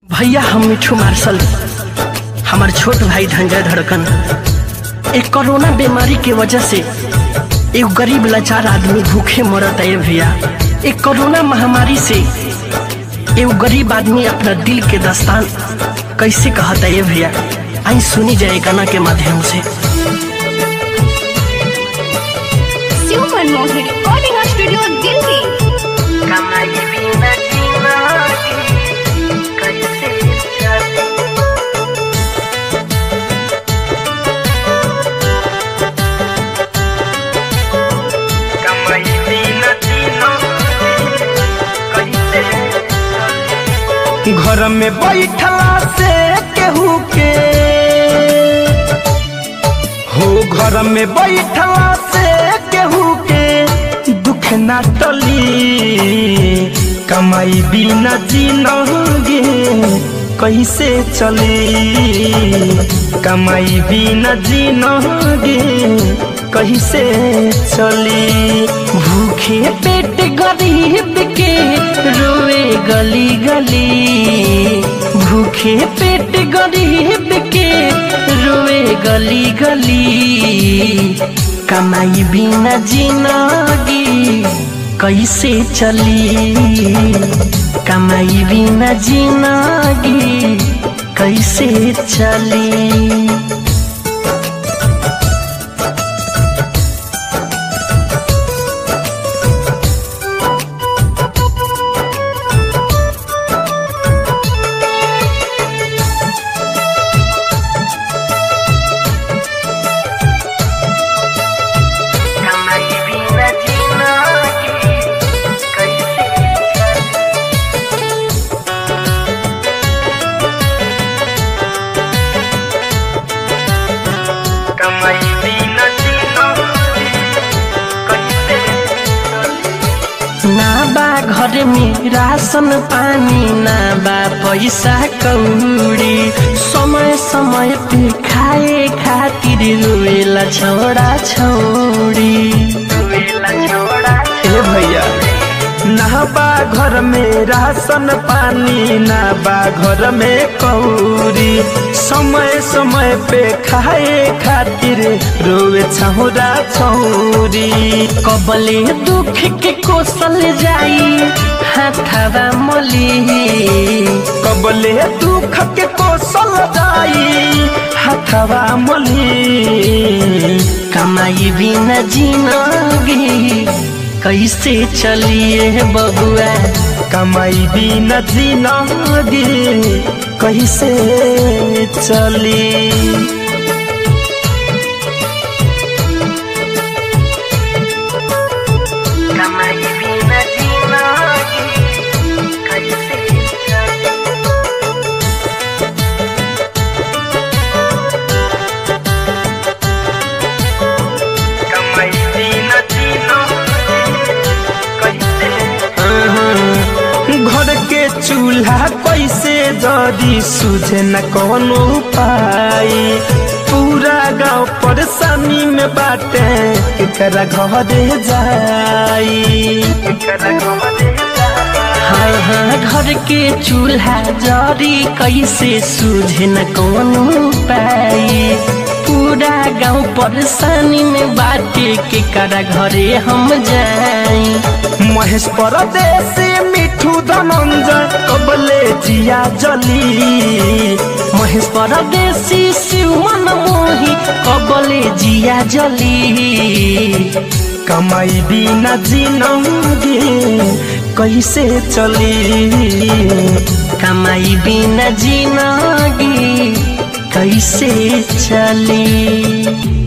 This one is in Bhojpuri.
भैया हम मिठू मार्शल हमार छोट भाई धंजय धड़कन एक कोरोना बीमारी के वजह से एक गरीब लाचार आदमी भूखे मरत है भैया एक कोरोना महामारी से एक गरीब आदमी अपना दिल के दस्तान कैसे कहता है भैया आई सुनी जाए गाना के माध्यम से शिव मनमोहन रिकॉर्डिंग स्टूडियो दिल्ली घर में बैठला से केहू के हो घर में बैठला से केहू के दुख ना टली कमाई बिना जीनोगे कैसे चली कमाई बिना जीनोगे कैसे चली भूखे पेट गरीब के रोए गली गली भूखे पेट गरीब के रोए गली गली कमाई बिना जिंदगी कैसे चली कमाई बिना जिंदगी कैसे चली ना बा घर में राशन पानी ना बा पैसा कौड़ी समय समय पे खाए खातिर रोएला छोड़ा छोड़ी ए भैया ना बा घर में राशन पानी ना बा घर में कौड़ी समय समय पे खाए खातिर रोवे छौरा छौरी कबले दुख के कोसल जाई हाथवा मली कबले दुख के कोसल जाई हाथवा मली कमाई बिना जिंदगी कैसे चलिए बबुआ कमाई बिना जिंदगी कैसे चली घर के चूल्हा कैसे जदी सुझे न कौनो उपाय पूरा गांव परेशानी में बाटे केकरा घरे जाई हाँ हाँ घर के चूल्हा जरी कैसे सूझे न कौनो उपाय पूरा गांव परेशानी में बाटे के करा घरे हम जाई महेश परदेसी मिठू धनंजय कबले जिया जली महेश परदेसी शिवमन मोही कबले जिया जली कमाई बिना जिनगी कैसे चली कमाई बिना जिनगी कैसे चली